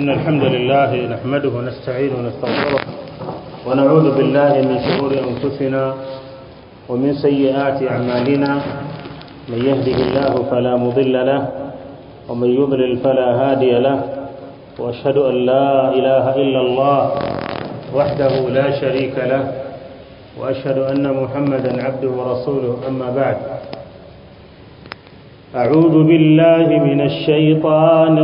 إن الحمد لله نحمده ونستعينه ونستغفره ونعوذ بالله من شرور أنفسنا ومن سيئات أعمالنا من يهده الله فلا مضل له ومن يضلل فلا هادي له وأشهد أن لا إله إلا الله وحده لا شريك له وأشهد أن محمدا عبده ورسوله أما بعد أعوذ بالله من الشيطان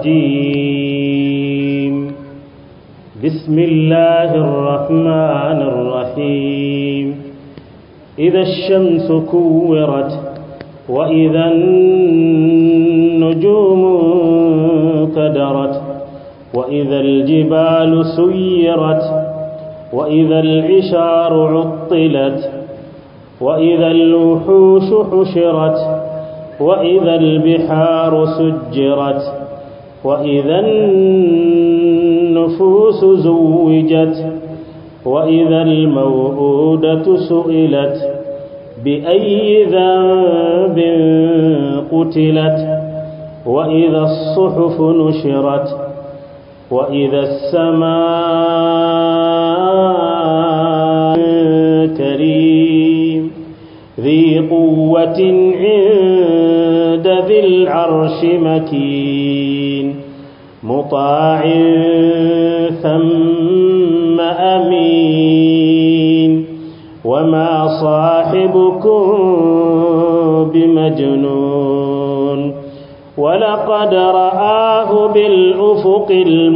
الرجيم بسم الله الرحمن الرحيم إذا الشمس كورت وإذا النجوم كدرت وإذا الجبال سيرت وإذا العشار عطلت وإذا الوحوش حشرت وإذا البحار سجرت وإذا النفوس زوجت وإذا الموءودة سئلت بأي ذنب قتلت وإذا الصحف نشرت وإذا السماء كريم ذي قوة عند ذي العرش مكين مطاع ثم أمين وما صاحبكم بمجنون ولقد رآه بالأفق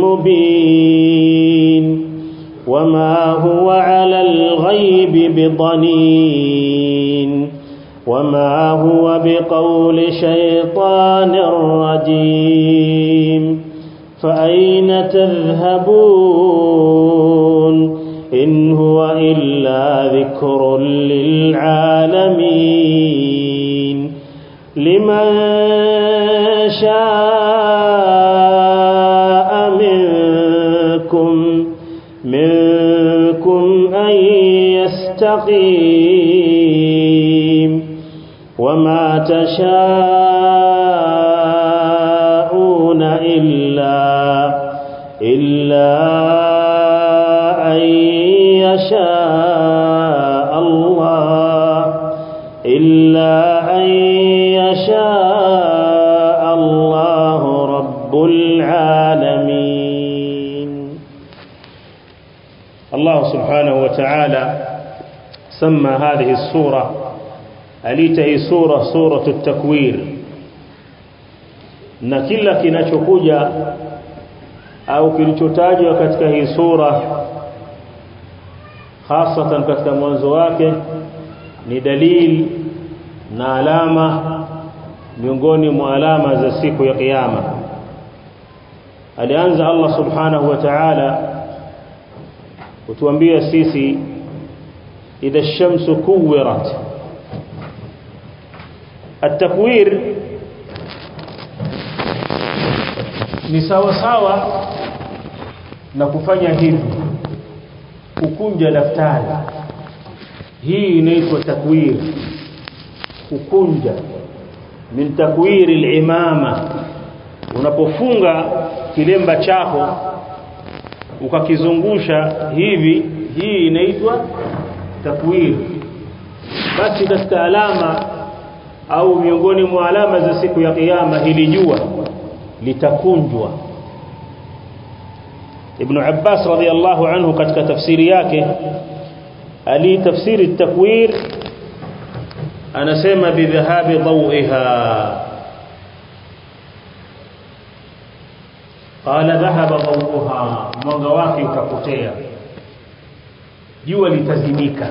المبين وما هو على الغيب بضنين وما هو بقول شيطان رجيم فأين تذهبون إن هو إلا ذكر للعالمين لمن شاء منكم منكم أن يستقيم وما تشاءون إلا إلا أن يشاء الله إلا أن يشاء الله رب العالمين الله سبحانه وتعالى سمى هذه السورة أليته سورة سورة التكوير na kila kinachokuja au kilichotajwa katika hii sura hasatan katika mwanzo wake ni dalili na alama miongoni mwa alama za siku ya kiyama alianza Allah subhanahu wa ta'ala kutuambia sisi idha shamsu kuwirat التكوير ni sawa sawa na kufanya hivi kukunja daftari hii inaitwa takwir kukunja min takwir al-imama unapofunga kilemba chako ukakizungusha hivi hii inaitwa takwir basi katika alama au miongoni mwa alama za siku ya kiyama hili jua litakunjwa Ibn Abbas radhiallahu anhu katika tafsiri yake ali tafsiri takwir anasema bidhahabi dawiha qala dhahaba dawuha mwanga wake utapotea jua litazimika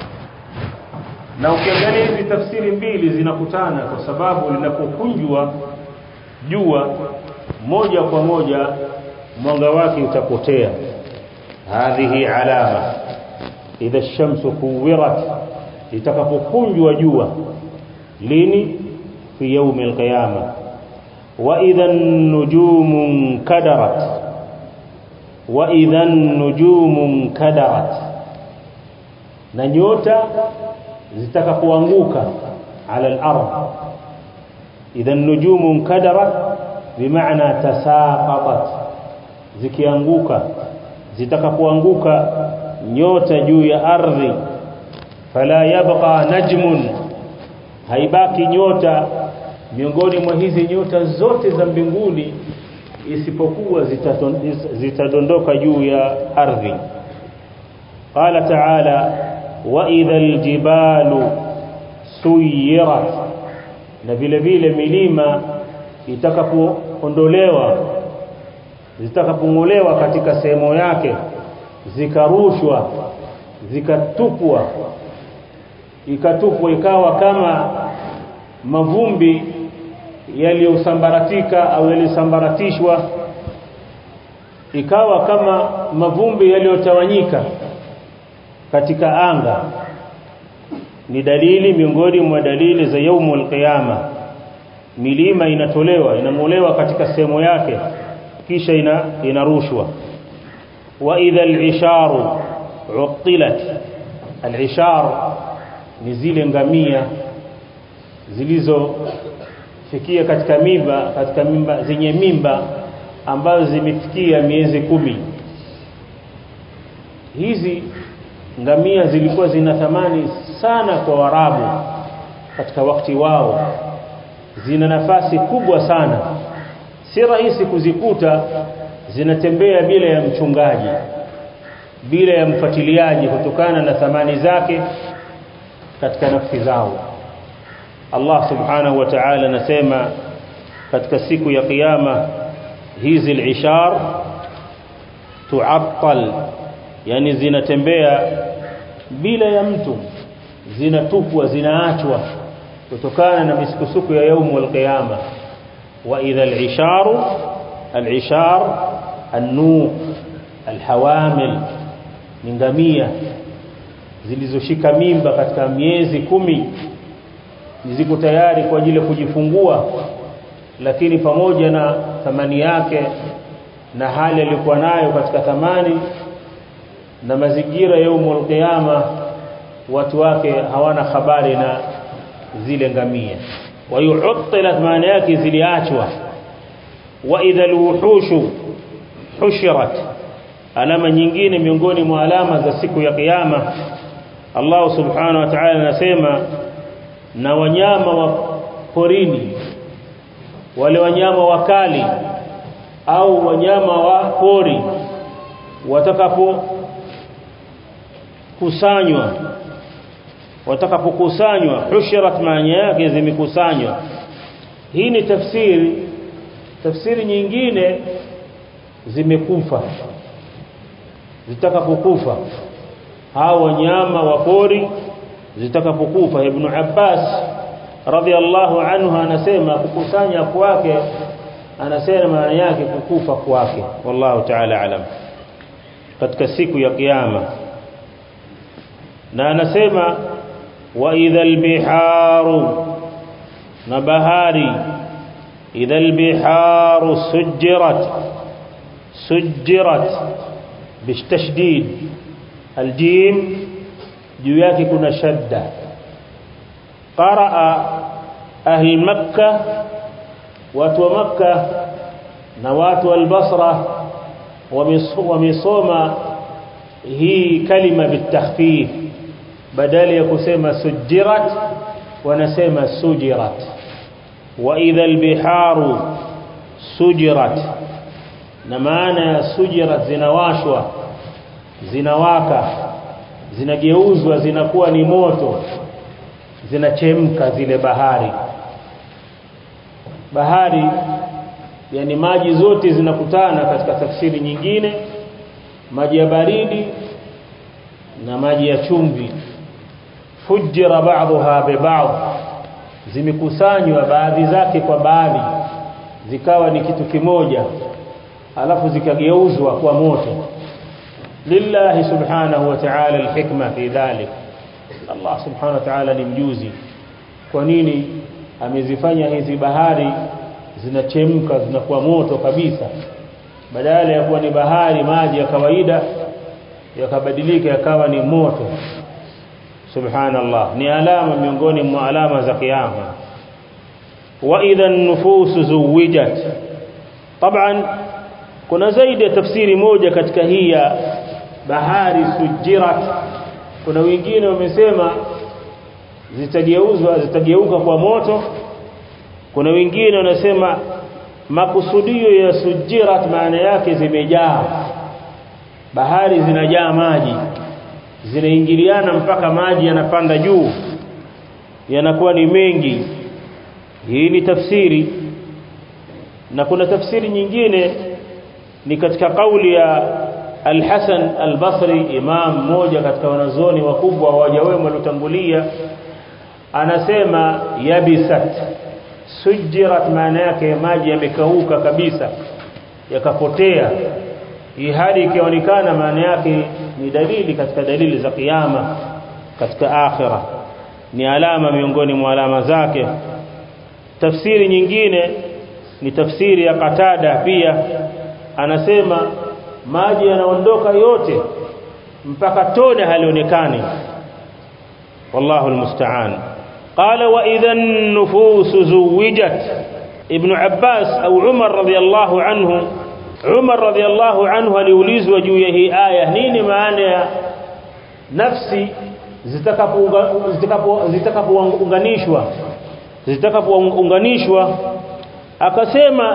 na ukiangalia hizi tafsiri mbili zinakutana kwa sababu linapokunjwa jua moja kwa moja mwanga wake utapotea hadhihi alama idha shamsu kuwirat litakapokunjwa jua lini fi yaumi alqiyama wa idha an-nujumu kadarat wa idha an-nujumu kadarat na nyota zitakapoanguka ala al-ard idha an-nujumu kadarat بمعنى تساقطت zikianguka zitakapoanguka nyota juu ya ardhi fala yabqa najmun haibaki nyota miongoni mwa hizi nyota zote za mbinguni isipokuwa zitadondoka juu ya ardhi qala ta'ala wa idhal jibalu suyirat na vile vile milima itakapoondolewa zitakapongolewa katika sehemu yake zikarushwa zikatupwa ikatupwa ikawa kama mavumbi yaliyosambaratika au yaliyosambaratishwa ikawa kama mavumbi yaliyotawanyika katika anga ni dalili miongoni mwa dalili za yaumul qiyama milima inatolewa inamolewa katika sehemu yake kisha ina, inarushwa wa idha al-isharu uqilat al-ishar ni zile ngamia zilizofikia katika mimba katika mimba zenye mimba ambazo zimefikia miezi kumi hizi ngamia zilikuwa zina thamani sana kwa warabu katika wakati wao zina nafasi kubwa sana si rahisi kuzikuta zinatembea bila ya mchungaji bila ya mfuatiliaji kutokana na thamani zake katika nafsi zao Allah subhanahu wa ta'ala anasema katika siku ya kiyama hizi al-ishar tu'attal yani zinatembea bila ya mtu zinatupwa zinaachwa kutokana na misukusuku ya yaumu al-qiyama wa idha al-isharu al-ishar an-nuq al-hawamil ni ngamia zilizoshika mimba katika miezi kumi ziko tayari kwa ajili ya kujifungua lakini pamoja na thamani yake na hali aliyokuwa nayo katika thamani na mazingira ya umul qiyama watu wake hawana habari na zile ngamia wa yu'tilat maana yake ziliachwa wa idha alwuhushu hushirat alama nyingine miongoni mwa alama za siku ya kiyama Allah subhanahu wa ta'ala anasema na wanyama wa porini wale wanyama wakali au wanyama wa pori watakapo kusanywa watakapokusanywa hushirat maana yake zimekusanywa hii ni tafsiri tafsiri nyingine zimekufa zitakapokufa hao wanyama wa pori zitakapokufa ibn Abbas radhiallahu anhu anasema kukusanya kwake anasema maana yake kukufa kwake wallahu ta'ala alam katika siku ya kiyama na anasema wa idhal biharu na bahari idhal biharu sujjirat sujjirat bistashdid aljim juu yake kuna shadda qaraa ahli makkah watu wa makkah na watu wa albasra wamesoma hii kalima bitakhfif badala ya kusema sujirat wanasema sujirat wa idha albiharu sujirat na maana ya sujirat zinawashwa zinawaka zinageuzwa zinakuwa ni moto zinachemka zile bahari bahari yani maji zote zinakutana katika tafsiri nyingine maji ya baridi na maji ya chumvi fujira ba'daha bi ba'd zimekusanywa baadhi zake kwa baadhi zikawa ni kitu kimoja alafu zikageuzwa kwa moto lillahi subhanahu wa ta'ala alhikma fi dhalik Allah subhanahu wa ta'ala ni mjuzi kwa nini amezifanya hizi bahari zinachemka zinakuwa moto kabisa badala ya kuwa ni bahari maji ya kawaida yakabadilika yakawa ni moto subhanallah ni alama miongoni mwa alama za kiyama wa idha an-nufus zuwijat طبعا kuna zaidi ya tafsiri moja katika hii ya bahari sujirat kuna wengine wamesema zitageuzwa zitageuka kwa moto kuna wengine wanasema makusudio ya sujirat maana yake zimejaa bahari zinajaa maji zinaingiliana mpaka maji yanapanda juu yanakuwa ni mengi hii ni tafsiri na kuna tafsiri nyingine ni katika kauli ya Al-Hasan Al-Basri imam mmoja katika wanazuoni wakubwa waja wema waliotangulia anasema yabisat sujirat maana yake maji yamekauka kabisa yakapotea hii hali ikionekana maana yake ni dalili katika dalili za kiyama katika akhira ni alama miongoni mwa alama zake tafsiri nyingine ni tafsiri ya Qatada pia anasema maji yanaondoka yote mpaka tone halionekani wallahu almusta'an qala wa idha an-nufus zuwijat ibn Abbas au Umar radiyallahu anhu Umar radiyallahu anhu aliulizwa juu ya hii aya nini maana ya nafsi zitakapounganishwa zitakapounganishwa akasema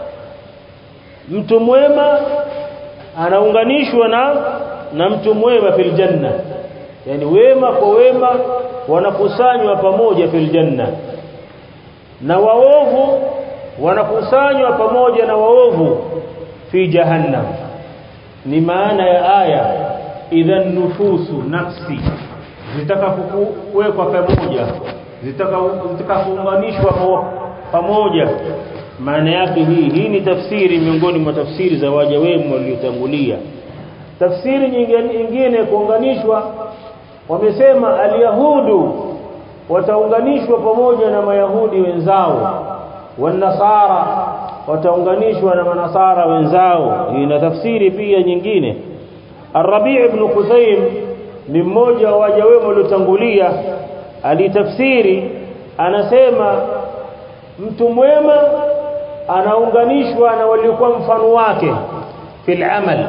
mtu mwema anaunganishwa na na mtu mwema fil janna yani wema kwa wema wanakusanywa pamoja fil janna na waovu wanakusanywa pamoja na waovu fi jahannam ni maana ya aya idhan nufusu nafsi zitakapokuwekwa pamoja zitakapounganishwa pamoja maana yake hii hii ni tafsiri miongoni mwa tafsiri za waja wema waliotangulia tafsiri nyingine kuunganishwa wamesema alyahudu wataunganishwa pamoja na mayahudi wenzao wanasara wataunganishwa na manasara wenzao ina tafsiri pia nyingine Ar-Rabi' ibn Qusaym ni mmoja wa waja wema waliotangulia alitafsiri anasema mtu mwema anaunganishwa na waliokuwa mfano wake fil amal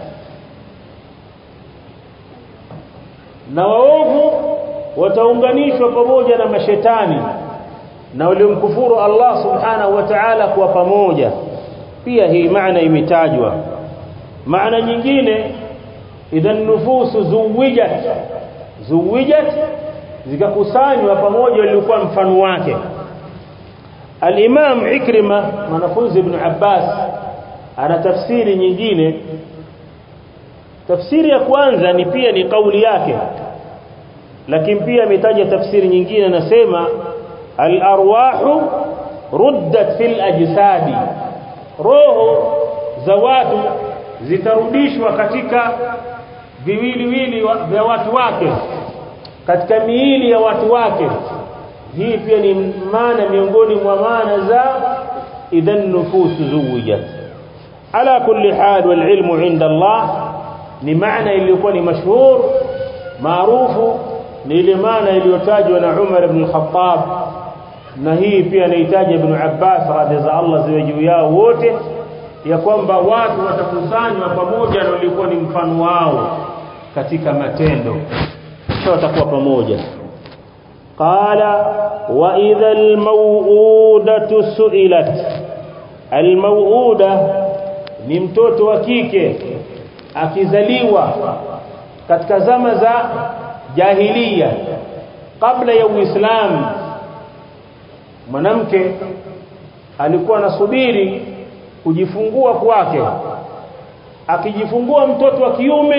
na waovu wataunganishwa pamoja na mashetani na waliomkufuru Allah subhanahu wa ta'ala kwa pamoja pia hii maana imetajwa maana nyingine idhan nufusu zuwijat zuwijat zikakusanywa pamoja waliokuwa mfano wake Al-Imam Ikrima mwanafunzi Ibn Abbas ana tafsiri nyingine tafsiri ya kwanza ni pia ni kauli yake lakini pia ametaja tafsiri nyingine anasema al-arwahu ruddat fil ajsadi roho za watu zitarudishwa katika viwiliwili vya watu wake katika miili ya watu wake hii pia ni maana miongoni mwa maana za idhan nufusu zuwijat ala kulli hal wal ilmu inda Allah ni maana iliyokuwa ni mashhur maarufu ni ile maana iliyotajwa na Umar ibn al-Khattab na hii pia anahitaji Ibn Abbas radhi za Allah ziwe juu yao wote ya kwamba watu watakusanywa pamoja na walikuwa ni mfano wao katika matendo kisha watakuwa pamoja qala wa idha almauudatu su'ilat almauuda ni mtoto wa kike akizaliwa katika zama za jahiliya kabla ya uislamu mwanamke alikuwa anasubiri kujifungua kwake akijifungua mtoto wa kiume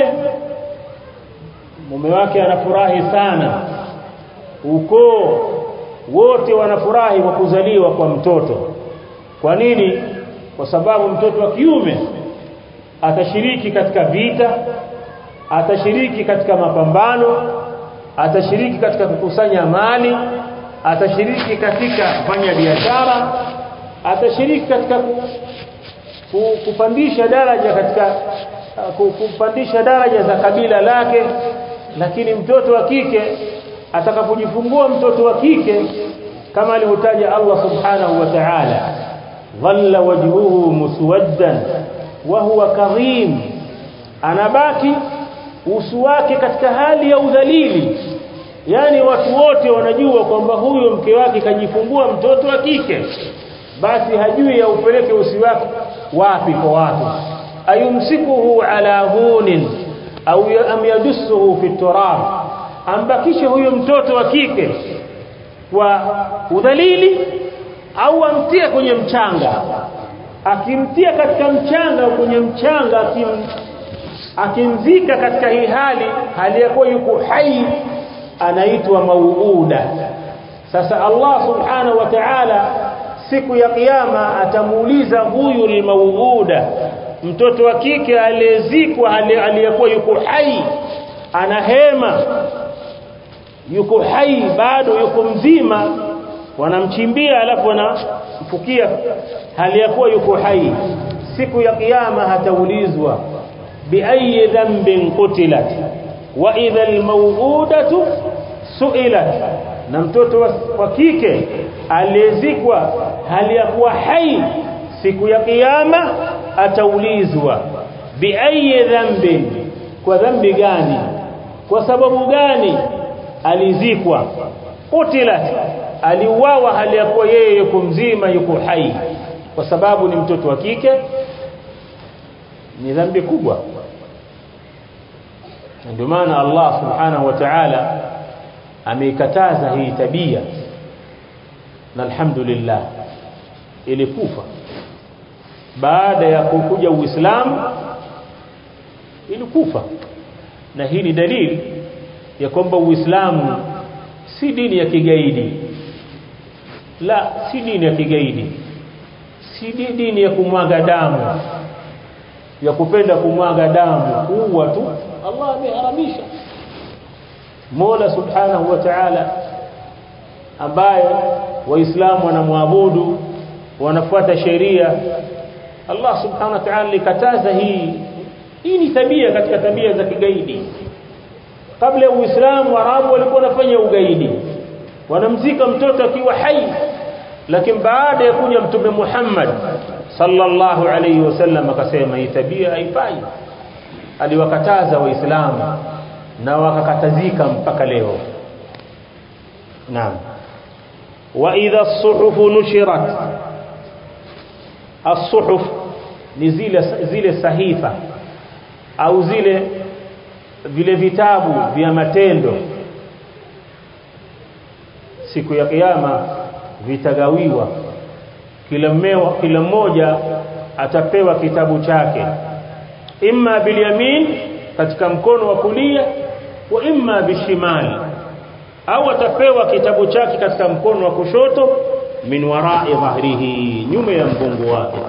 mume wake anafurahi sana ukoo wote wanafurahi kwa kuzaliwa kwa mtoto kwa nini kwa sababu mtoto wa kiume atashiriki katika vita atashiriki katika mapambano atashiriki katika kukusanya mali atashiriki katika kufanya biashara atashiriki katika kupandisha daraja katika kupandisha daraja za kabila lake lakini mtoto wa kike atakapojifungua mtoto wa kike kama alivyotaja Allah subhanahu wa ta'ala dhalla wajhuhu muswaddan wa huwa kadhim anabaki uso wake katika hali ya udhalili yani watu wote wanajua kwamba huyo mke wake kajifungua mtoto wa kike basi hajui ya upeleke usi wake wapi kwa watu ayumsikuhu ala hunin au am yadussuhu fi turab ambakishe huyo mtoto wa kike kwa udhalili au amtie kwenye mchanga akimtia katika mchanga kwenye mchanga akim akimzika katika hii hali hali yakuwa yuko hai anaitwa mauuda sasa Allah subhanahu wa ta'ala siku ya kiyama atamuuliza huyu ni mauuda mtoto wa kike aliyezikwa aliyekuwa yuko hai ana hema yuko hai bado yuko mzima wanamchimbia alafu wanamfukia hali ya kuwa yuko hai siku ya kiyama hataulizwa biayi dhanbin qutilat wa idha almawudatu su'ilat na mtoto wa, wa kike aliyezikwa hali ya kuwa hai siku ya kiyama ataulizwa biayi dhanbin kwa dhambi gani kwa sababu gani alizikwa qutilat aliuawa hali ya kuwa yeye yuko mzima yuko hai kwa sababu ni mtoto wa kike ni dhambi kubwa ndio maana Allah subhanahu wa ta'ala ameikataza hii tabia na alhamdulillah ilikufa baada ya kukuja uislamu ilikufa na hii ni dalili ya kwamba uislamu si dini ya kigaidi la si dini ya kigaidi si dini ya kumwaga damu ya kupenda kumwaga damu kuua tu Allah ameharamisha Mola Subhanahu wa Ta'ala ambaye waislamu wanamwabudu wanafuata sheria Allah Subhanahu wa Ta'ala likataza hii hii ni tabia katika tabia za kigaidi kabla ya Uislamu Waarabu walikuwa wanafanya ugaidi wanamzika mtoto akiwa hai lakini baada ya kuja mtume Muhammad sallallahu alayhi wasallam akasema hii tabia haifai aliwakataza waislamu na wakakatazika mpaka leo naam wa idha as-suhuf nushirat as-suhuf ni zile zile sahifa au zile vile vitabu vya matendo siku ya kiyama vitagawiwa kila mmewa kila mmoja atapewa kitabu chake imma bilyamin katika mkono wa kulia wa imma bishimali au atapewa kitabu chake katika mkono wa kushoto min wara'i dhahrihi nyuma ya mgongo wake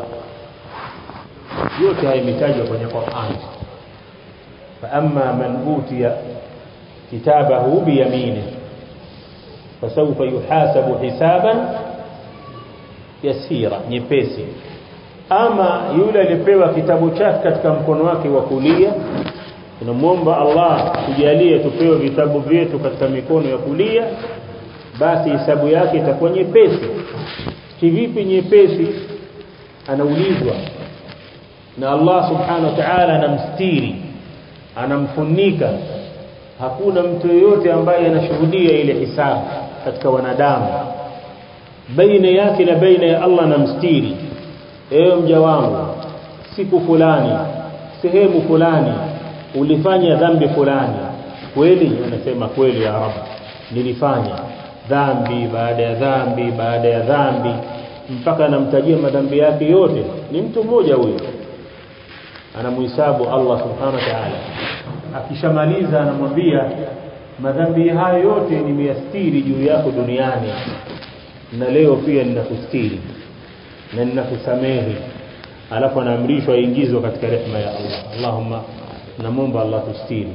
yote haya imetajwa kwenye Qur'an fa amma man utiya kitabahu biyaminihi fasawfa yuhasabu hisaban yasira nyepesi ama yule alipewa kitabu chake katika mkono wake wa kulia tunamwomba Allah tujalie tupewe vitabu vyetu katika mikono ya kulia basi hisabu yake itakuwa nyepesi kivipi nyepesi anaulizwa na Allah subhanahu wa ta'ala anamstiri anamfunika hakuna mtu yeyote ambaye anashuhudia ile hisabu katika wanadamu baina yake na baina ya Allah na mstiri ewe mja wangu siku fulani sehemu fulani ulifanya dhambi fulani kweli anasema kweli ya rab nilifanya dhambi baada ya dhambi baada ya dhambi mpaka anamtajia madhambi yake yote ni mtu mmoja huyo anamuhesabu Allah subhanahu wa ta'ala akishamaliza anamwambia madhambi hayo yote nimeyastiri juu yako duniani na leo pia ninakustiri na ninakusamehe alafu anaamrishwa aingizwe katika rehema ya Allah Allahumma namomba Allah tustiri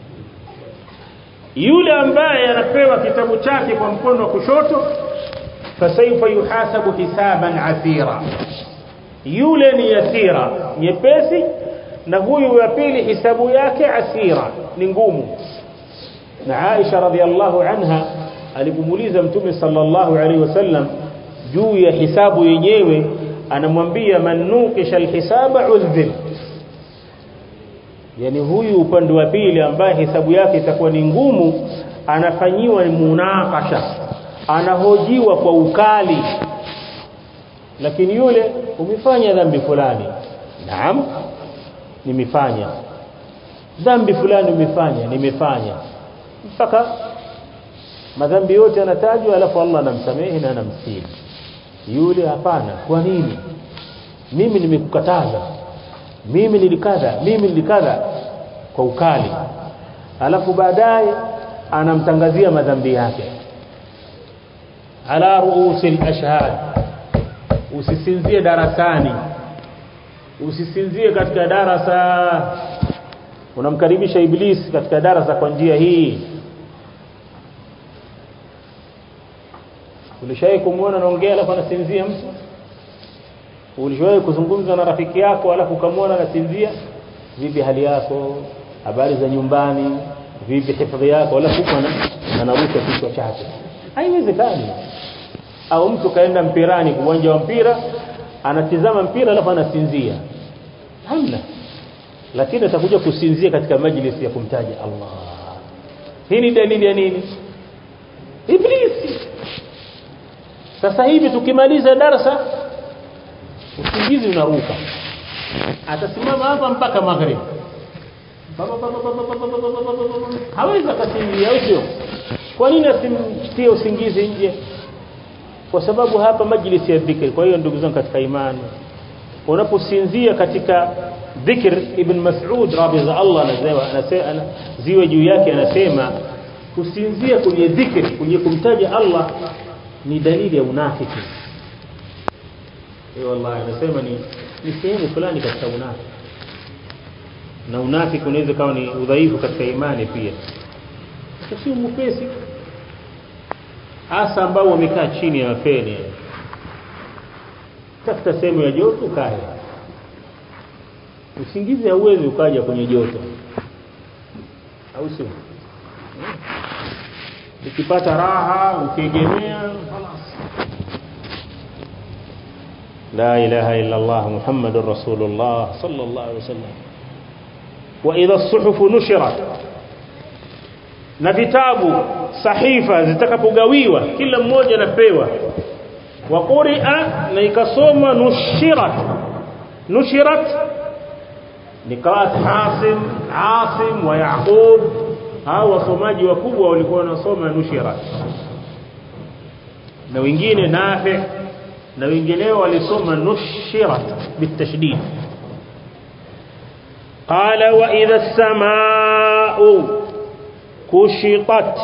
yule ambaye anapewa kitabu chake kwa mkono wa kushoto fasaifa yuhasabu hisaban asira yule ni yasira nyepesi na huyu wa pili hisabu yake asira ni ngumu na Aisha radhiallahu anha alipomuuliza mtume sallallahu alaihi wasallam juu ya hisabu yenyewe anamwambia man nuqisha alhisaba udhib yani huyu upande wa pili ambaye hesabu yake itakuwa ni ngumu anafanyiwa munakasha anahojiwa kwa ukali lakini yule umefanya dhambi fulani naam nimefanya dhambi fulani umefanya nimefanya mpaka madhambi yote yanatajwa alafu Allah anamsamehe na anamsili yule hapana kwa nini mimi nimekukataza mimi nilikadha mimi nilikadha kwa ukali alafu baadaye anamtangazia madhambi yake ala ruusil ashhad usisinzie darasani usisinzie katika darasa unamkaribisha iblisi katika darasa kwa njia hii ulishawahi kumuona anaongea alafu anasinzia mtu ulishawahi kuzungumza na rafiki yako alafu ukamwona anasinzia vipi hali yako habari za nyumbani vipi hifadhi yako alafu huko anarusha kichwa chake haiwezekani au mtu kaenda mpirani uwanja wa mpira anatizama mpira alafu anasinzia hamna lakini atakuja kusinzia katika majlisi ya kumtaja Allah hii ni dalili ya nini iblisi sasa hivi tukimaliza darasa usingizi unaruka atasimama hapa mpaka maghrib hawezi akasinzia au sio kwa nini asimtie usingizi nje kwa sababu hapa majlisi ya dhikri kwa hiyo ndugu zangu katika imani unaposinzia katika dhikr ibn Mas'ud radhiya Allah anasema ziwe juu yake anasema kusinzia kwenye dhikri kwenye kumtaja Allah ni dalili ya unafiki eh wallahi anasema ni ni sehemu fulani katika unafiki na unafiki unaweza kawa ni udhaifu katika imani pia sio mpesi hasa ambao wamekaa chini ya mapeni tafuta sehemu ya joto kae usingizi hauwezi ukaja kwenye joto au sio ukipata raha ukiegemea خلاص لا اله الا الله محمد رسول الله صلى الله عليه وسلم واذا الصحف نشرت na vitabu sahifa zitakapogawiwa kila mmoja anapewa wa quri'a na ikasoma nushirat nushirat ni qiraat Hasim Asim wa Yaqub hao wasomaji wakubwa walikuwa wanasoma nushirat na wengine Nafi na wengineo walisoma nushirat bitashdid qala wa idha as-samaa'u kushitat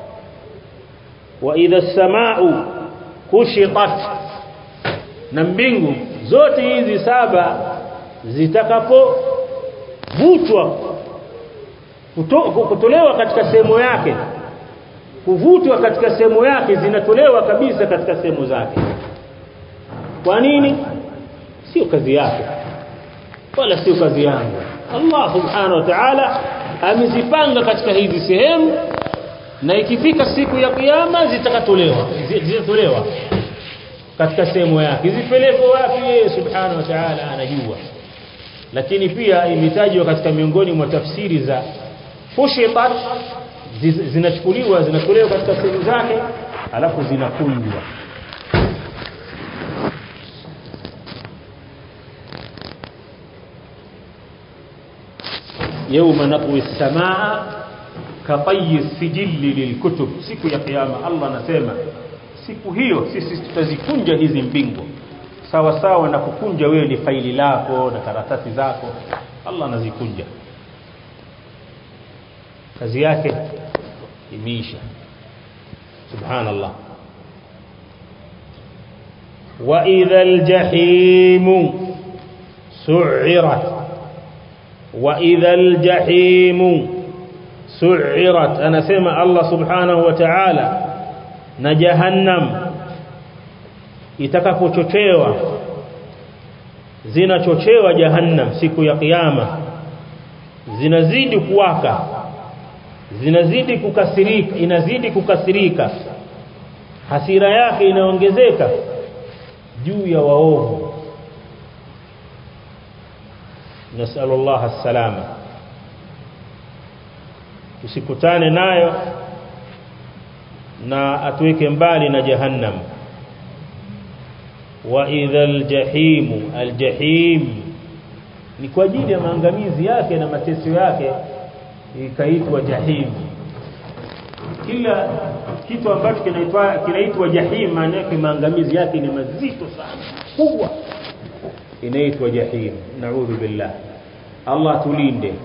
wa idha as-samaa'u kushitat na mbingu zote hizi saba zitakapo vutwa kutolewa katika sehemu yake kuvutwa katika sehemu yake zinatolewa kabisa katika sehemu zake kwa nini sio kazi yake wala sio kazi yangu Allah subhanahu wa ta'ala amezipanga katika hizi sehemu na ikifika siku ya kiyama zitakatolewa zitatolewa katika sehemu yake zipelekwe wapi yeye subhanahu wa ta'ala anajua lakini pia imetajwa katika miongoni mwa tafsiri za fushitat zinachukuliwa zinatolewa katika sehemu zake alafu zinakunjwa يوم نطوي السماء كطي السجل للكتب siku ya kiyama Allah anasema siku hiyo sisi tutazikunja hizi mbingu sawa sawa na kukunja wewe ni faili lako na karatasi zako Allah anazikunja kazi yake imeisha subhanallah wa idha aljahim su'irat wa idha aljahim su'irat anasema Allah subhanahu wa ta'ala na jahannam itakapochochewa zinachochewa jahannam siku ya kiyama zinazidi kuwaka zinazidi kukasirika inazidi kukasirika hasira yake inaongezeka juu ya waovu nasallallahu salama tusikutane nayo na atuweke mbali na jahannam wa idhal jahim aljahim ni kwa ajili ya maangamizi yake na mateso yake ikaitwa jahim kila kitu ambacho kinaitwa kinaitwa jahim maana yake maangamizi yake ni mazito sana kubwa inaitwa jahim naudhu billah Allah tulinde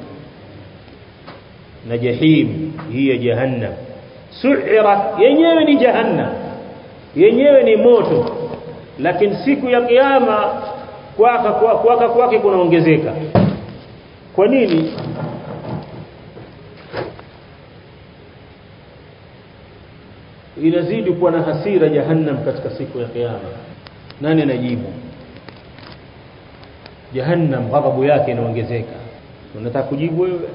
na jahim hii ya jahannam su'irat yenyewe ni jahannam yenyewe ni moto lakini siku ya kiyama kwaka kwaka kwake kunaongezeka kwa nini inazidi kuwa na hasira jahannam katika siku ya kiyama nani anajibu jahannam ghadhabu yake inaongezeka unataka kujibu wewe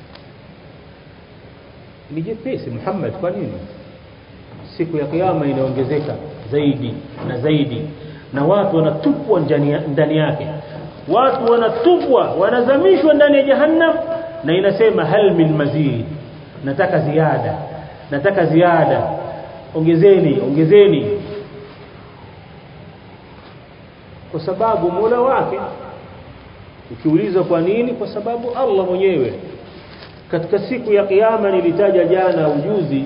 ni jepesi Muhammad kwa nini siku ya kiyama inaongezeka zaidi na zaidi na watu wanatupwa ndani yake watu wanatupwa wanazamishwa ndani ya jahannam na inasema hal min mazid nataka ziada nataka ziada ongezeni ongezeni kwa sababu Mola wake ukiuliza kwa nini kwa sababu Allah mwenyewe katika siku ya kiyama nilitaja jana ujuzi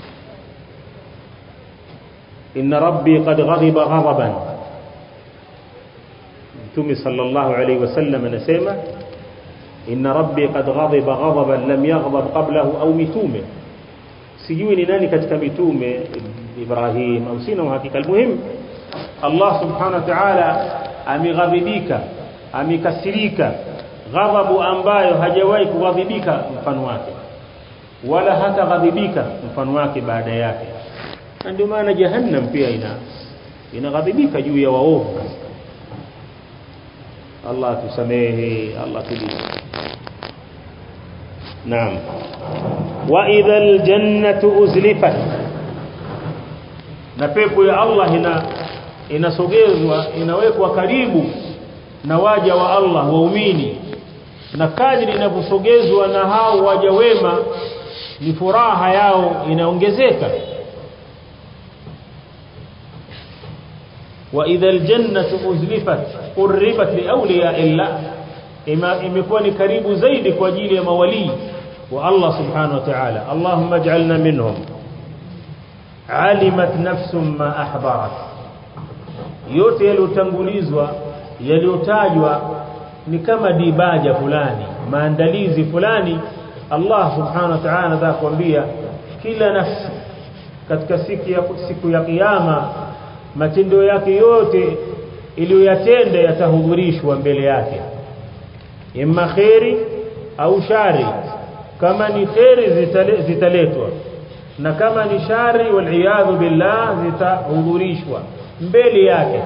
inna rabbi qad ghadiba ghadaban mtume sallallahu alayhi wasallam anasema inna rabbi qad ghadiba ghadaban lam yaghdab qablahu au mitume sijui ni nani katika mitume Ibrahim au sina uhakika almuhim Allah subhanahu wa ta'ala ameghadhibika amekasirika ghadhabu ambayo hajawahi kughadhibika mfano wake wala hata ghadhibika mfano wake baada yake na ndio maana jahannam pia ina inaghadhibika juu ya waovu Allah tusamehe Allah tulinde naam wa idhal jannatu uzlifat na pepo ya Allah ina inasogezwa inawekwa karibu na waja wa Allah waumini na kadri inavyosogezwa na hao waja wema ni furaha yao inaongezeka wa idha aljannatu uzlifat qurribat liawliya illa imekuwa ni karibu zaidi kwa ajili ya mawali wa Allah subhanahu wa ta'ala Allahumma ij'alna minhum alimat nafsum ma ahbarat yote yaliyotangulizwa yaliyotajwa ni kama dibaja fulani maandalizi fulani Allah subhanahu wa ta'ala anataka kuambia kila nafsi katika siku ya siku ya kiyama matendo yake yote iliyoyatenda yatahudhurishwa mbele yake imma khairi au shari kama ni khairi zitaletwa na kama ni shari wal billah zitahudhurishwa mbele yake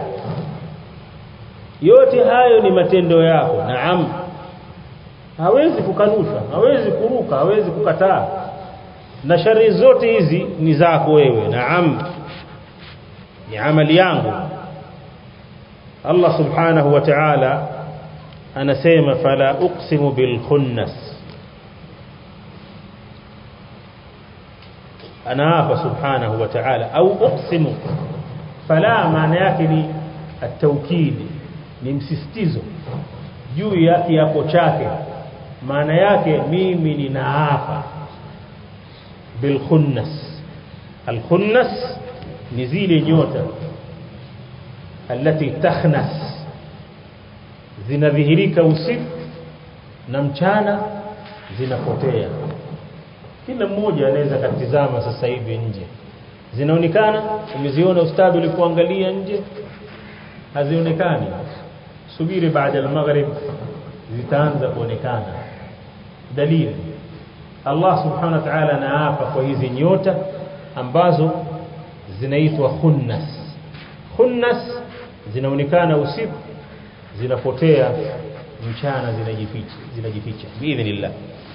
yote hayo ni matendo yako naam hawezi kukanusha hawezi kuruka hawezi kukataa na shari zote hizi ni zako wewe naam ni amali yangu Allah subhanahu wa ta'ala anasema fala uqsimu bil khunnas ana hapa subhanahu wa ta'ala au uqsimu fala maana yake ni at-tawkid ni msisitizo juu ya kiapo chake maana yake mimi ninaapa bil khunnas al khunnas ni zile nyota alati takhnas zinadhihirika usiku na mchana zinapotea kila mmoja anaweza katizama sasa hivi nje zinaonekana umeziona ustadi ulipoangalia nje hazionekani subiri baada ya maghrib zitaanza kuonekana dalili Allah subhanahu wa ta'ala anaapa kwa hizi nyota ambazo zinaitwa khunnas khunnas zinaonekana usiku zinapotea mchana zinajificha zinajificha biidhnillah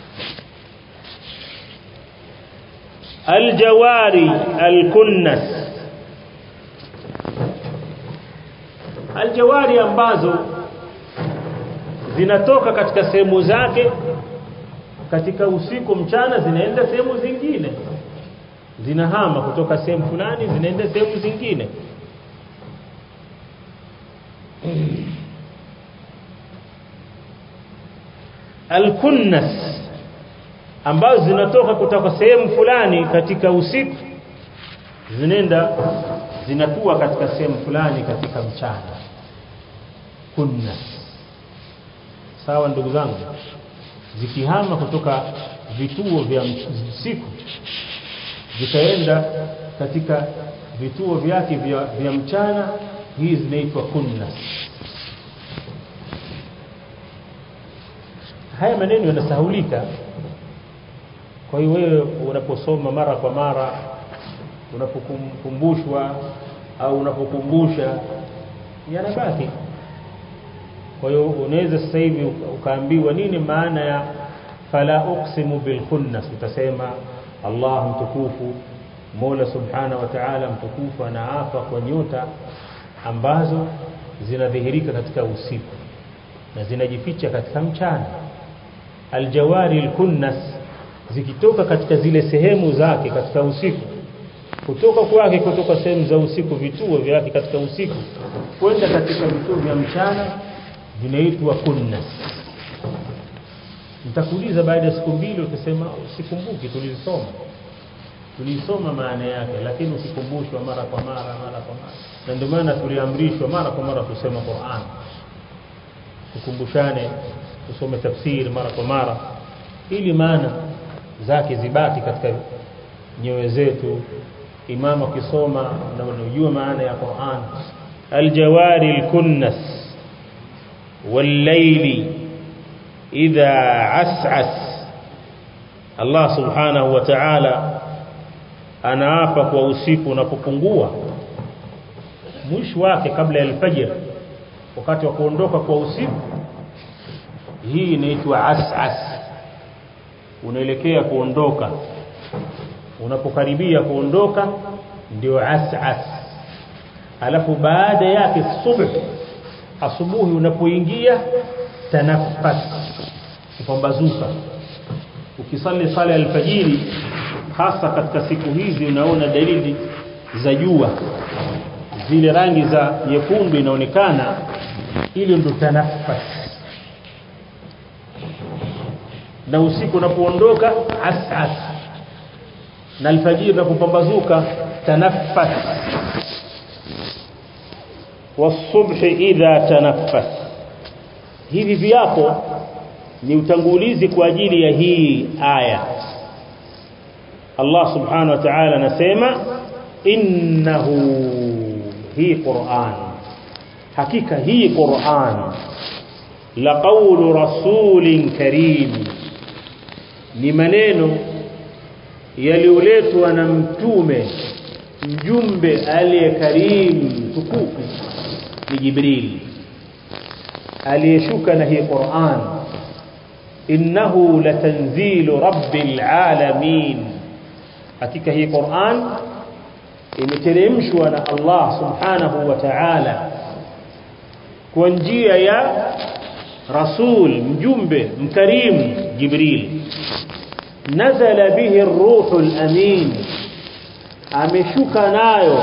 aljawari alkunnas aljawari ambazo zinatoka katika sehemu zake katika usiku mchana zinaenda sehemu zingine zinahama kutoka sehemu fulani zinaenda sehemu zingine alkunnas ambazo zinatoka kutoka sehemu fulani katika usiku zinaenda zinatua katika sehemu fulani katika mchana kunnas sawa ndugu zangu zikihama kutoka vituo vya usiku zikaenda katika vituo vyake vya, vya mchana hii zinaitwa kunnas haya maneno yanasahulika kwa hiyo wewe unaposoma mara kwa mara unapokumbushwa au unapokumbusha yanabaki kwa hiyo unaweza sasa hivi ukaambiwa nini maana ya fala uqsimu bil khunnas utasema Allah mtukufu Mola subhana wa ta'ala mtukufu anaapa kwa nyota ambazo zinadhihirika katika usiku na zinajificha katika mchana aljawari alkunnas zikitoka katika zile sehemu zake katika usiku kutoka kwake kutoka sehemu za usiku vituo vyake katika usiku kwenda katika vituo vya mchana vinaitwa kunnas nitakuuliza baada ya siku mbili utasema usikumbuki tulisoma tulisoma maana yake lakini usikumbushwa mara kwa mara mara kwa mara na ndio maana tuliamrishwa mara kwa mara kusema Qur'an tukumbushane tusome tafsiri mara kwa mara ili maana zake zibaki katika nyoyo zetu imam akisoma na unajua maana ya Qur'an aljawari alkunnas والليل إذا عسعس Allah subhanahu wa ta'ala anaapa kwa usiku unapopungua mwisho wake kabla ya alfajr wakati wa kuondoka kwa usiku hii inaitwa as'as unaelekea kuondoka unapokaribia kuondoka ndio as'as alafu baada yake subh asubuhi unapoingia tanaffas kupambazuka ukisali sala ya alfajiri hasa katika siku hizi unaona dalili za jua zile rangi za nyekundu inaonekana ili ndo tanaffas na usiku unapoondoka asas na alfajiri unapopambazuka tanaffas والصبح idha tanaffas hivi viapo ni utangulizi kwa ajili ya hii aya Allah subhanahu wa ta'ala anasema innahu hii Qur'an hakika hii Qur'an la qawlu rasulin karim ni maneno yalioletwa na mtume mjumbe aliyekarim tukufu ni Jibril aliyeshuka na hii Qur'an innahu latanzilu rabbil alamin hakika hii Qur'an imeteremshwa na Allah subhanahu wa ta'ala kwa njia ya rasul mjumbe mkarim Jibril nazala bihi ar-ruhul amin ameshuka nayo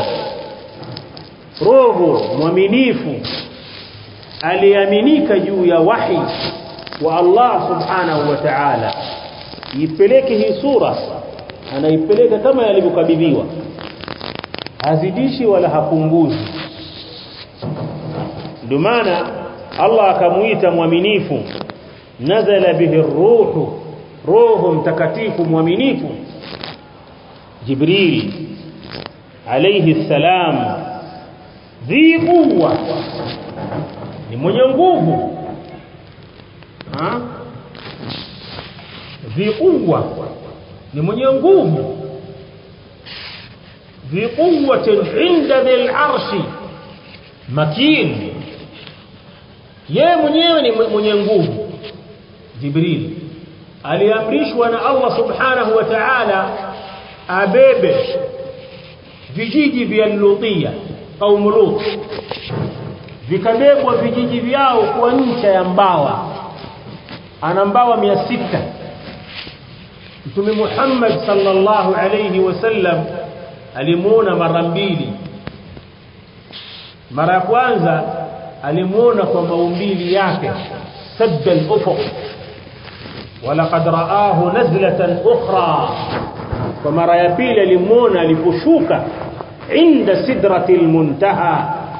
roho mwaminifu aliaminika juu ya wahi wa Allah subhanahu wa ta'ala ipeleke hii sura anaipeleka kama yalivyokabidhiwa hazidishi wala hapunguzi ndio maana Allah akamuita mwaminifu nazala bihi ruhu roho mtakatifu mwaminifu Jibril alayhi salam dhi quwwa ni mwenye nguvu ha dhi quwwa ni mwenye nguvu dhi quwwatin inda dhil arshi makin yeye mwenyewe ni mwenye nguvu jibril aliamrishwa na Allah subhanahu wa ta'ala abebe vijiji vya Lutia au Lut vikabebwa vijiji vyao kwa ncha ya mbawa ana mbawa sita mtume Muhammad sallallahu alayhi wasallam alimuona mara mbili mara ya kwanza alimuona kwa maumbili yake sadda al-ufuq ولقد رآه نزلة أخرى ومرة يبيل لمونا لفشوك عند سدرة المنتهى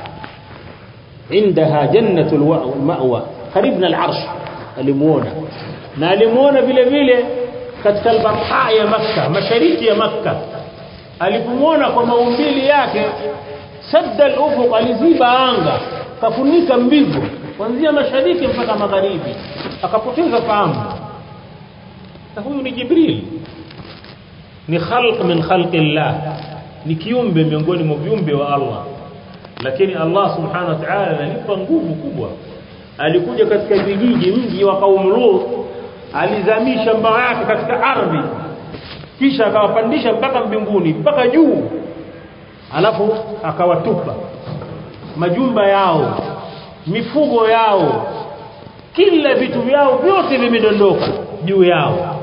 عندها جنة المأوى قريبنا العرش لمونا na alimuona vile vile katika albarha ya makka mashariki ya makka alipomwona kwa maumbili yake sadda al-ufuq aliziba anga kafunika mbingu kuanzia mashariki mpaka magharibi akapoteza fahamu na huyu ni Jibril ni khalq min khalqi Allah ni kiumbe miongoni mwa viumbe wa Allah lakini Allah subhanahu wa ta'ala analipa nguvu kubwa alikuja katika vijiji mji wa kaum Lut alizamisha mbao yake katika ardhi kisha akawapandisha mpaka mbinguni mpaka juu alafu akawatupa majumba yao mifugo yao kila vitu vyao vyote vimedondoka juu yao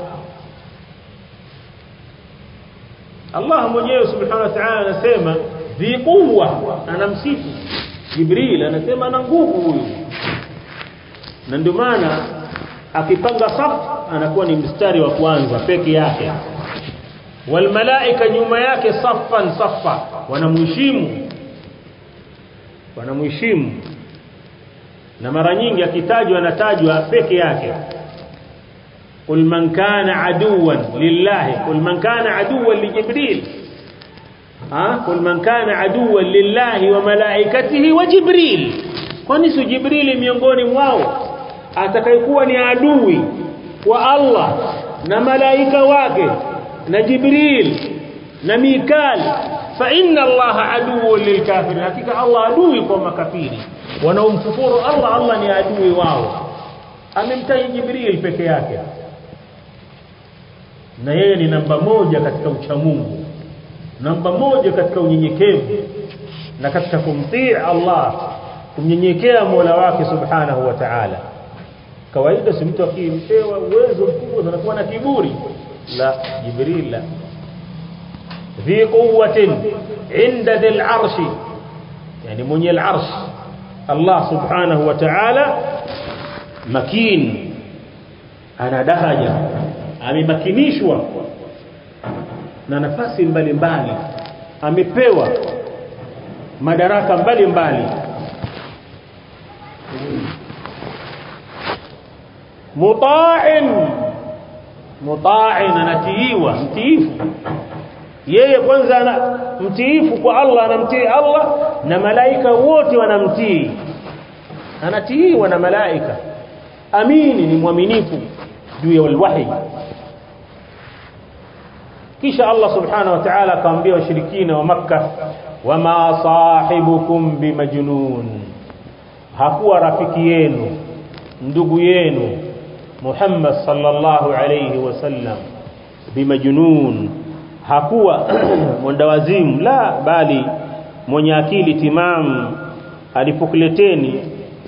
Allah mwenyewe subhanahu wa ta'ala anasema dhi quwwa anamsifu Jibril anasema ana nguvu huyu na ndio maana akipanga safu anakuwa ni mstari wa kwanza peke yake wal malaika nyuma yake saffan saffa wanamheshimu wanamheshimu na mara nyingi akitajwa anatajwa peke yake قل من كان عدوا لله قل من كان عدوا لجبريل ها قل من كان عدوا لله وملائكته وجبريل kwani si jibrili miongoni mwao atakayekuwa ni adui wa Allah na malaika wake na jibril na mikal fa inna Allah aduwwun lilkafirin hakika Allah adui kwa makafiri wanaomkufuru Allah Allah ni adui wao amemtaja jibril peke yake na yeye ni namba moja katika uchamungu namba moja katika unyenyekevu na katika kumtii Allah kumnyenyekea Mola wake subhanahu wa ta'ala kawaida si mtu akimpewa uwezo mkubwa anakuwa na kiburi la jibril la dhi quwwatin inda dhil arshi yani mwenye al-arsh Allah subhanahu wa ta'ala makin ana daraja amemakinishwa na nafasi mbalimbali amepewa madaraka mbalimbali muta'in muta'in anatiiwa mtiifu yeye kwanza ana mtiifu kwa Allah anamtii Allah na malaika wote wanamtii anatiiwa na malaika amini ni mwaminifu juu ya alwahi kisha Allah subhanahu wa ta'ala akamwambia washirikina wa makkah wama sahibukum bimajnun hakuwa rafiki yenu ndugu yenu Muhammad sallallahu alayhi wasallam bimajnun hakuwa mwendawazimu la bali mwenye akili timamu alipokuleteni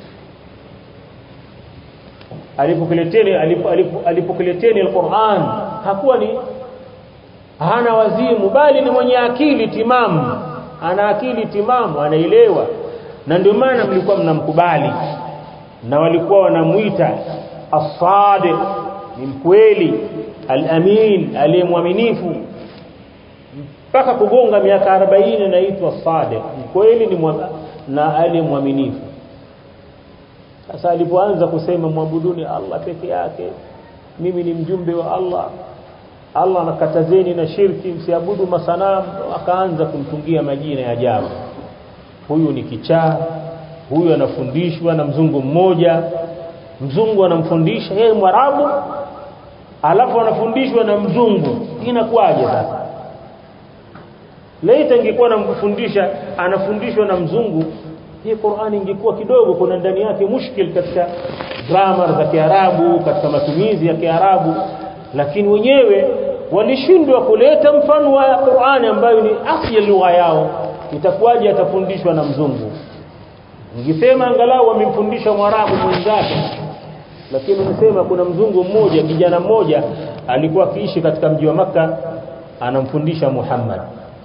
alipokuleteni alipokuleteni alquran hakuwa ni hana wazimu bali ni mwenye akili timamu ana akili timamu anaelewa na ndio maana mlikuwa mnamkubali na walikuwa wanamuita as-sadiq ni mkweli al-amin aliyemwaminifu mpaka kugonga miaka 40 naitwa sadiq mkweli ni na aliyemwaminifu sasa alipoanza kusema mwabuduni Allah peke yake mimi ni mjumbe wa Allah Allah anakatazeni na shirki msiabudu masanamu akaanza kumtungia majina ya ajabu huyu ni kichaa huyu anafundishwa na mzungu mmoja mzungu anamfundisha yeye mwarabu alafu anafundishwa na mzungu inakuwaje sasa laita ingekuwa anamfundisha anafundishwa na mzungu hii Qur'ani ingekuwa kidogo kuna ndani yake mushkil katika grammar za Kiarabu katika matumizi ya Kiarabu lakini wenyewe walishindwa kuleta mfano wa Qur'ani ambayo ni asili ya lugha yao itakuwaje atafundishwa na mzungu ningesema angalau wamemfundisha mwarabu mwenzake lakini unasema kuna mzungu mmoja kijana mmoja alikuwa akiishi katika mji wa maka anamfundisha Muhammad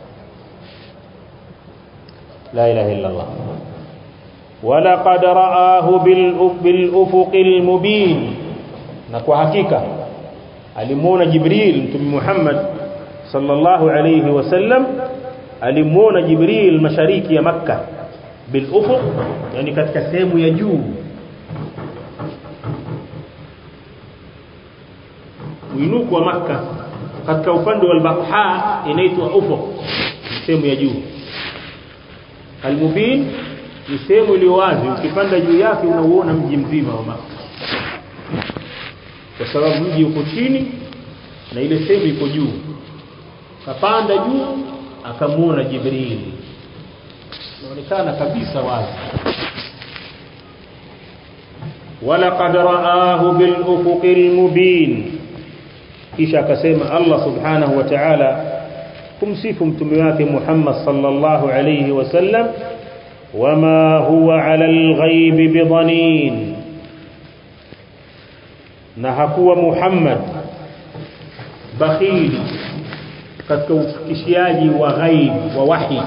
la ilaha illa Allah ولقد رآه بالأفق المبين na kwa hakika alimuona Jibril mtume Muhammad sallallahu alayhi wasallam alimuona Jibril mashariki ya Makka bil ufuq yani katika sehemu ya juu mwinuko wa Makka katika upande wa al-Batha inaitwa ufuq sehemu ya juu al-Mubin ni sehemu iliyo wazi ukipanda juu yake unauona mji mzima wa Makka kwa sababu mji uko chini na ile sehemu iko juu kapanda juu akamuona Jibril inaonekana kabisa wazi walaqad raahu bil ufuqil mubin kisha akasema Allah subhanahu wa ta'ala kumsifu mtume wake Muhammad sallallahu alayhi wasallam wama huwa ala al-ghaib bidanin na hakuwa Muhammad bakhili katika ufikishaji wa ghaib wa wahi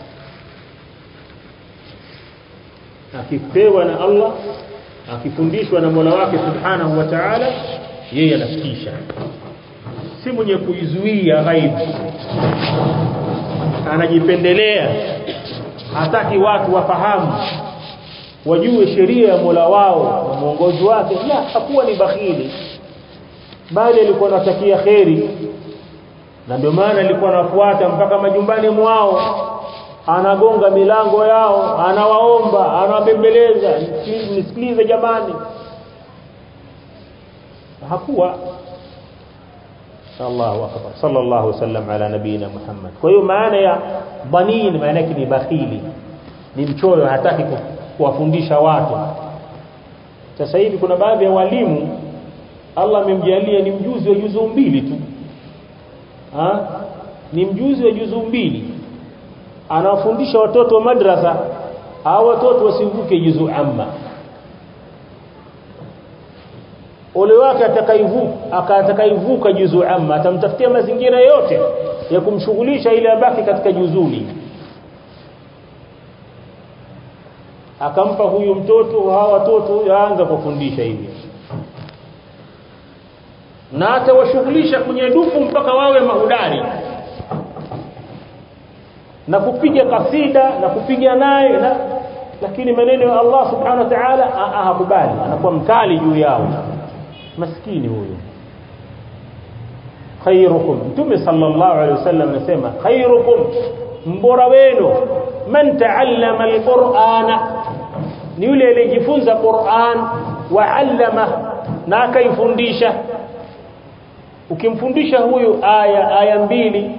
akipewa na Allah akifundishwa na Mola wake Subhanahu wa Ta'ala yeye anafikisha si mwenye kuizuia ghaib anajipendelea hataki watu wafahamu wajue sheria ya Mola wao na mwongozi wake la hakuwa ni bakhili bali alikuwa anatakia kheri na ndio maana alikuwa anafuata mpaka majumbani mwao anagonga milango yao anawaomba anawabembeleza nisikilize jamani hakuwa Allahu akbar sallallahu wasallam ala nabina Muhammad kwa hiyo maana ya banin maana yake ni bakhili ni mchoyo hataki kuwafundisha watu sasa hivi kuna baadhi ya walimu Allah amemjalia ni mjuzi wa juzu mbili tu ha? ni mjuzi wa juzu mbili anawafundisha watoto wa madrasa au watoto wasivuke juzu amma ole wake atakaivuka atakaivuka juzu amma atamtafutia mazingira yote ya kumshughulisha ili abaki katika juzuni akampa huyu mtoto hawa watoto yaanza kufundisha hivi na atawashughulisha kwenye dufu mpaka wawe mahudari na kupiga kasida na kupiga naye na lakini maneno ya Allah subhanahu wa ta'ala hakubali anakuwa mkali juu yao maskini huyo khairukum mtume sallallahu alaihi wasallam anasema khairukum mbora wenu man taallama alqur'ana ni yule aliyejifunza Qur'an wa allama na akaifundisha ukimfundisha huyu aya aya mbili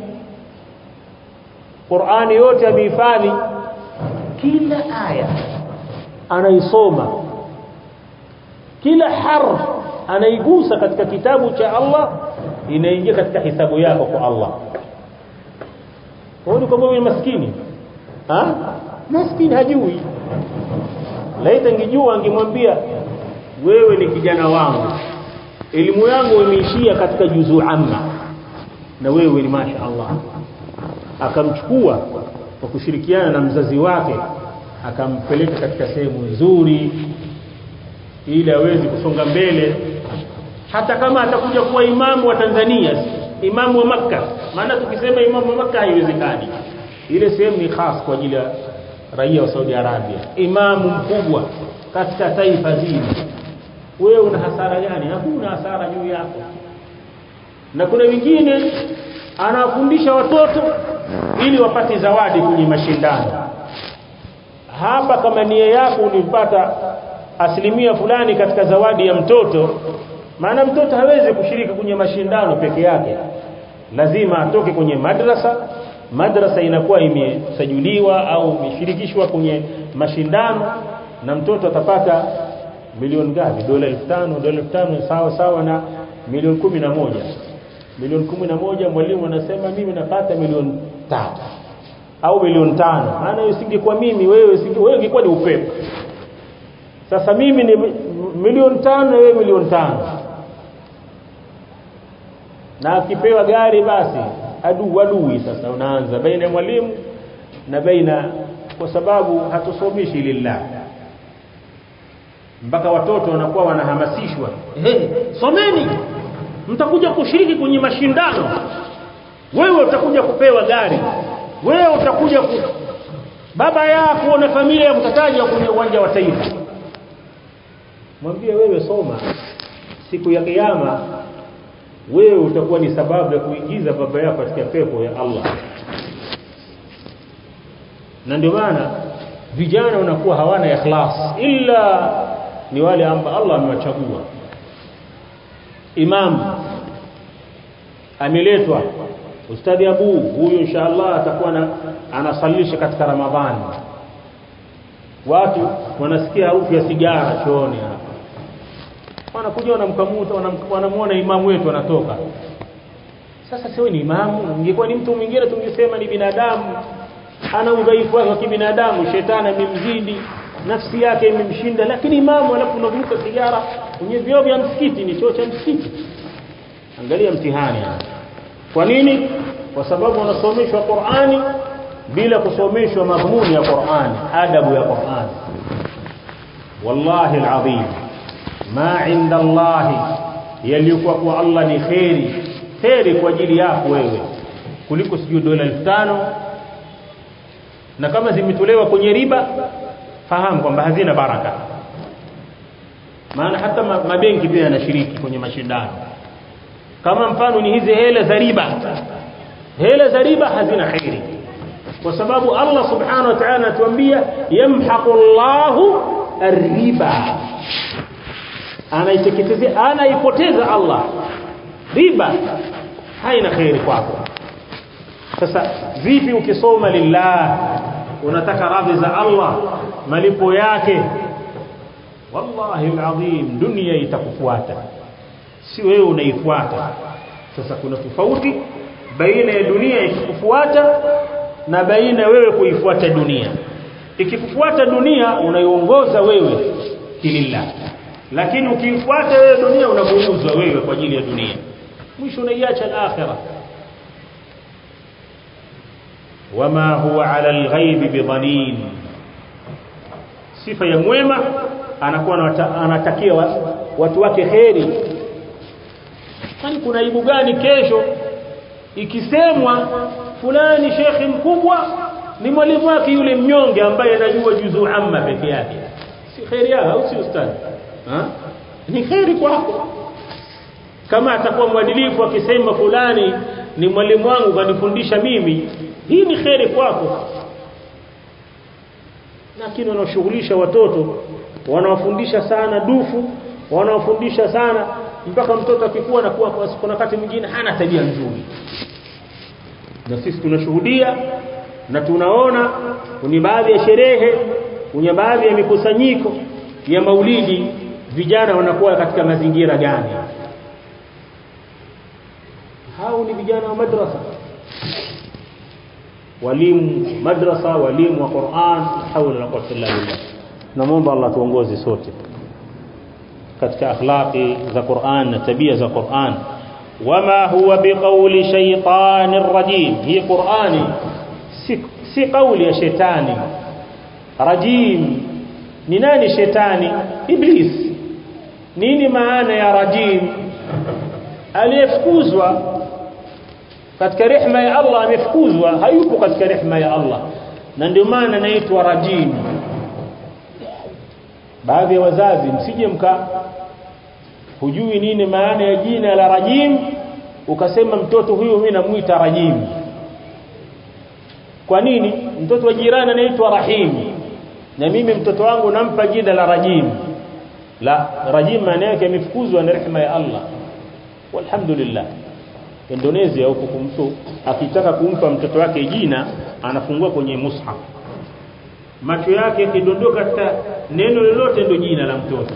Qur'ani yote amehifadhi kila aya anaisoma kila harf anaigusa katika kitabu cha Allah inaingia katika hisabu yako kwa Allah huoni kwamba wewe maskini ha maskini hajui laita ngijua angemwambia wewe ni kijana wangu elimu yangu imeishia katika juzu amma na wewe ni masha Allah akamchukua kwa kushirikiana na mzazi wake akampeleka katika sehemu nzuri ili aweze kusonga mbele hata kama atakuja kuwa imamu wa Tanzania imamu wa maka maana tukisema imamu wa maka haiwezekani ile sehemu ni khas kwa ajili ya raia wa Saudi Arabia imamu mkubwa katika taifa zima wewe una hasara gani hakuna hasara juu yako na kuna wengine anawafundisha watoto ili wapate zawadi kwenye mashindano hapa kama nia yako ulipata asilimia fulani katika zawadi ya mtoto maana mtoto hawezi kushiriki kwenye mashindano peke yake lazima atoke kwenye madrasa madrasa inakuwa imesajiliwa au imeshirikishwa kwenye mashindano na mtoto atapata milioni ngapi dola 5000 dola 5000 sawa sawa na milioni kumi na moja milioni kumi na moja mwalimu anasema mimi napata milioni tatu au milioni tano maana usingekuwa mimi wewe usinge wewe ungekuwa ni upepo sasa mimi ni milioni tano na wewe milioni tano na akipewa gari basi adu adui sasa unaanza baina ya mwalimu na baina kwa sababu hatusomishi lillah mpaka watoto wanakuwa wanahamasishwa hey, someni mtakuja kushiriki kwenye mashindano wewe utakuja kupewa gari wewe utakuja ku... baba yako na familia mtataja kwenye uwanja wa taifa mwambie wewe soma siku ya kiyama wewe utakuwa ni sababu ya kuingiza baba yako katika pepo ya Allah na ndio maana vijana wanakuwa hawana ikhlas illa ni wale ambao Allah amewachagua imam ameletwa ustadi Abu huyu inshallah atakuwa na, anasalisha katika Ramadhani watu wanasikia harufu ya sigara chooni hapa wanakuja wanamkamuta wanamuona imamu wetu anatoka sasa siwe ni imamu ingekuwa ni mtu mwingine tungesema ni binadamu ana udhaifu wake wa kibinadamu shetani amemzidi nafsi yake imemshinda lakini imamu alafu unavuta sigara kwenye vioo vya msikiti ni choo cha msikiti angalia mtihani kwa nini kwa sababu wanasomeshwa Qur'ani bila kusomeshwa madhumuni ya Qur'ani adabu ya Qur'ani wallahi alazim ma inda Allah yalikuwa kwa Allah ni khairi khairi kwa ajili yako wewe kuliko sijui dola 5000 na kama zimetolewa kwenye riba fahamu kwamba hazina baraka maana hata mabenki pia yanashiriki kwenye mashindano kama mfano ni hizi hela za riba hela za riba hazina khairi kwa sababu Allah subhanahu wa ta'ala anatuambia yamhaqu Allahu ar-riba anaiteketezea anaipoteza Allah riba haina khairi kwako sasa vipi ukisoma lillah unataka radhi za Allah malipo yake wallahi alazim dunia itakufuata si wewe unaifuata sasa kuna tofauti baina ya dunia ikikufuata na baina wewe kuifuata dunia ikikufuata dunia unaiongoza wewe kilillah lakini ukifuata wewe dunia unaburuzwa wewe kwa ajili ya dunia mwisho unaiacha al-akhirah wama huwa ala al-ghaib bidhanin sifa ya mwema anakuwa anatakia watu wake kheri kwani kuna aibu gani kesho ikisemwa fulani shekhi mkubwa ni mwalimu wake yule mnyonge ambaye anajua juzuu amma peke yake si kheri yao au si ustadi ha? ni kheri kwako kama atakuwa mwadilifu akisema fulani ni mwalimu wangu kanifundisha mimi hii ni kheri kwako lakini wanaoshughulisha watoto wanawafundisha sana dufu wanawafundisha sana mpaka mtoto akikua na kuwa kuna wakati mwingine hana tabia nzuri na sisi tunashuhudia na tunaona kwenye baadhi ya sherehe kwenye baadhi ya mikusanyiko ya maulidi vijana wanakuwa katika mazingira gani hao ni vijana wa madrasa walimu madrasa walimu wa Qur'an hawla la quwwata illa billah naomba Allah tuongoze sote katika akhlaqi za Qur'an na tabia za Qur'an wama huwa biqawli shaytanir rajim hii Qur'ani si, si kauli ya shetani rajim ni nani shetani iblis nini maana ya rajim aliyefukuzwa katika rehema ya Allah amefukuzwa hayupo katika rehema ya Allah na ndio maana anaitwa rajim baadhi ya wazazi msije mka hujui nini maana ya jina la rajim ukasema mtoto huyu mimi namuita rajim kwa nini mtoto wa jirani anaitwa rahim na mimi mtoto wangu nampa jina la rajim la rajim maana yake amefukuzwa na rehema ya Allah walhamdulillah Indonesia huko mtu akitaka kumpa mtoto wake jina anafungua kwenye mushaf macho yake yakidondoka katika neno lolote ndio jina la mtoto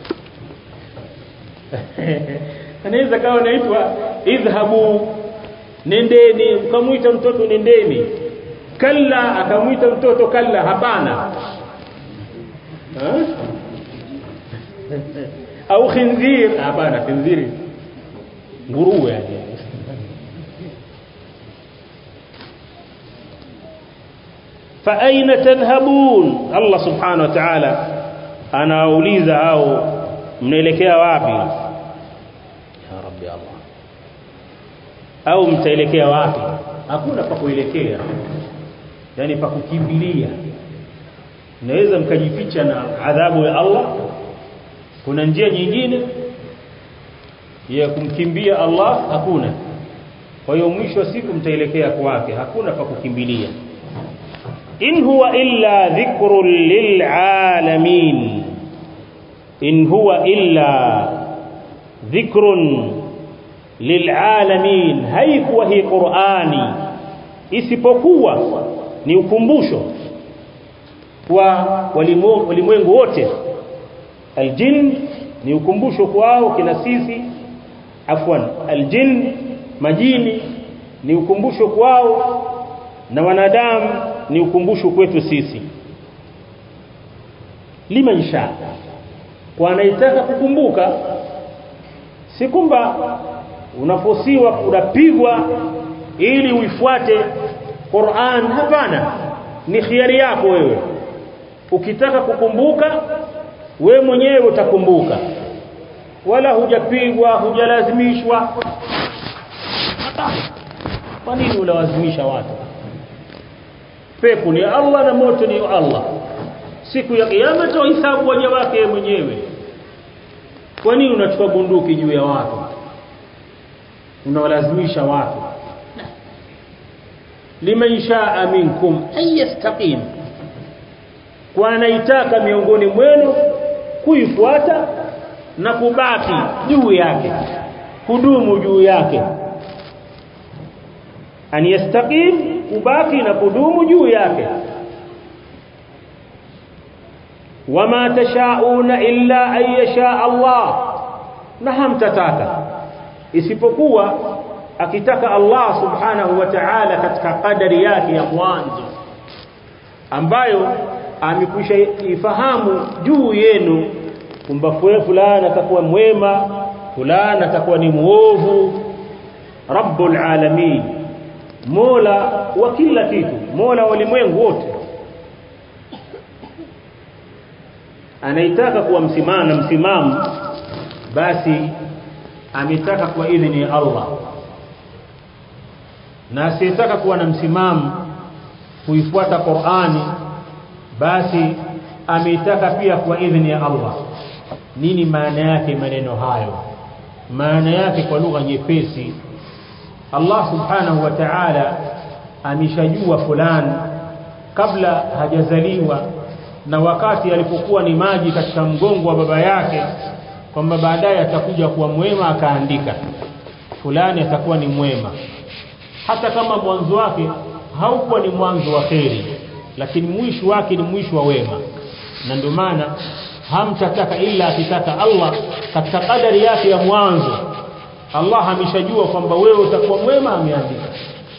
anaweza kawa naitwa idhhabu nendeni ukamuita mtoto nendeni kalla akamuita mtoto kalla hapana au khinzir hapana khinziri nguruwe yani fa aina tadhhabun Allah subhanahu wa ta'ala anawauliza hao mnaelekea wapi ya rabbi Allah au mtaelekea wapi hakuna pa kuelekea yani pa kukimbilia naweza mkajificha na adhabu ya Allah kuna njia nyingine ya kumkimbia Allah hakuna kwa hiyo mwisho wa siku mtaelekea kwake hakuna pa kukimbilia in huwa illa dhikrun lilalamin in huwa illa dhikrun lilalamin haikuwa hii Qur'ani isipokuwa ni ukumbusho kwa walimwengu wote aljin ni ukumbusho kwao kina sisi afwan aljin majini ni ukumbusho kwao na wanadamu ni ukumbusho kwetu sisi liman sha kwa anayetaka kukumbuka si kwamba unafosiwa unapigwa ili uifuate Qur'an hapana ni khiari yako wewe ukitaka kukumbuka we mwenyewe utakumbuka wala hujapigwa hujalazimishwa kwa nini unalazimisha watu pepo ni Allah na moto ni Allah siku ya kiyama hisabu waja wake mwenyewe kwa nini unachukua bunduki juu ya watu unawalazimisha watu liman shaa minkum ayastaqim kwa anaitaka miongoni mwenu kuifuata na kubaki juu yake kudumu juu yake an yastaqim kubaki na kudumu juu yake wama tashauna illa an yasha Allah na hamtataka isipokuwa akitaka Allah subhanahu wa ta'ala katika kadari yake ya mwanzo ambayo amekwisha ifahamu juu yenu kwamba fulani atakuwa mwema fulani atakuwa ni muovu rabbul alamin mola wa kila kitu mola wa ulimwengu wote anaitaka kuwa msimama msimamo basi ametaka kwa idhini ya Allah na asiyetaka kuwa na msimamo kuifuata Qur'ani basi ameitaka pia kwa idhini ya Allah nini maana yake maneno hayo maana yake kwa lugha nyepesi Allah subhanahu wa ta'ala ameshajua fulani kabla hajazaliwa na wakati alipokuwa ni maji katika mgongo wa baba yake kwamba baadaye atakuja kuwa mwema akaandika fulani atakuwa ni mwema hata kama mwanzo wake haukuwa ni mwanzo wa kheri lakini mwisho wake ni mwisho wa wema na ndio maana hamtataka ila akitaka Allah katika kadari yake ya mwanzo Allah ameshajua kwamba wewe utakuwa mwema ameandika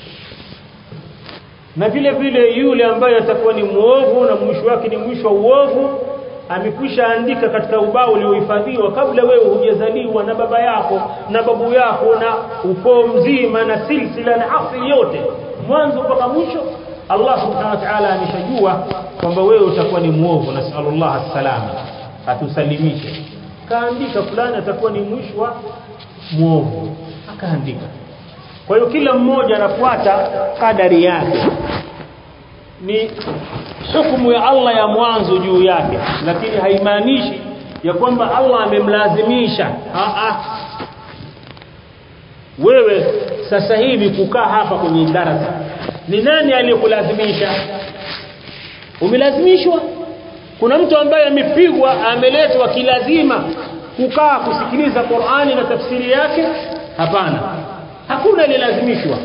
na vile vile yule ambaye atakuwa ni muovu na mwisho wake ni mwisho wa uovu amekwisha andika katika ubao uliohifadhiwa kabla wewe hujazaliwa na baba yako na babu yako na ukoo mzima na silsila na asili yote mwanzo mpaka mwisho Allah subhanahu wa ta'ala ameshajua kwamba wewe utakuwa ni muovu na sallallahu alaihi atusalimishe kaandika fulani atakuwa ni mwisho wa muovu akaandika kwa hiyo kila mmoja anafuata kadari yake ni hukumu ya Allah ya mwanzo juu yake lakini haimaanishi ya kwamba Allah amemlazimisha a a wewe sasa hivi kukaa hapa kwenye darasa ni nani aliyekulazimisha umelazimishwa kuna mtu ambaye amepigwa ameletwa kilazima kukaa kusikiliza Qur'ani na tafsiri yake hapana hakuna alilazimishwa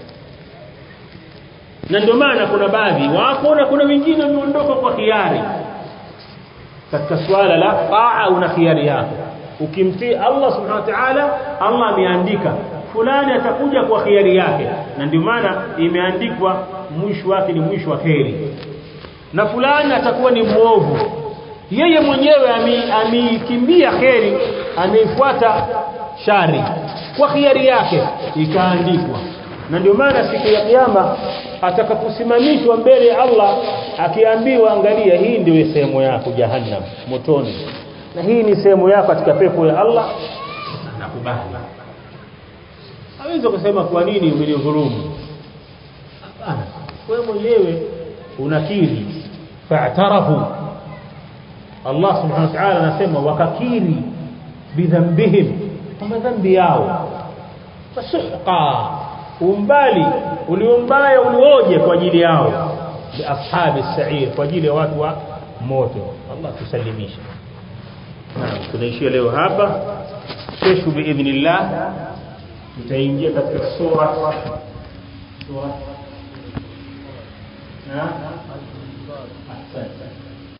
na ndio maana kuna baadhi wako na kuna wengine wameondoka kwa hiari katika swala la taa una hiari yako ukimtii Allah subhanahu wa ta'ala Allah ameandika fulani atakuja kwa hiari yake na ndio maana imeandikwa mwisho wake ni mwisho wa kheri na fulani atakuwa ni muovu yeye mwenyewe ameikimbia kheri ameifuata shari kwa khiari yake ikaandikwa na ndio maana siku ya kiyama atakaposimamishwa mbele ya Allah akiambiwa angalia hii ndio sehemu yako jahannam motoni na hii ni sehemu yako katika pepo ya Allah nakubali hawezi kusema kwa nini umenidhulumu hapana wewe mwenyewe unakiri fa'tarafu Allah subhanahu wa ta'ala anasema wakakiri bidhambihim kwa madhambi yao fasuhqa umbali uliombaya ulioje kwa ajili yao bi ashabi sa'ir kwa ajili ya watu wa moto Allah tusalimishe naam tunaishia leo hapa kesho biidhnillah tutaingia katika sura sura na ahsante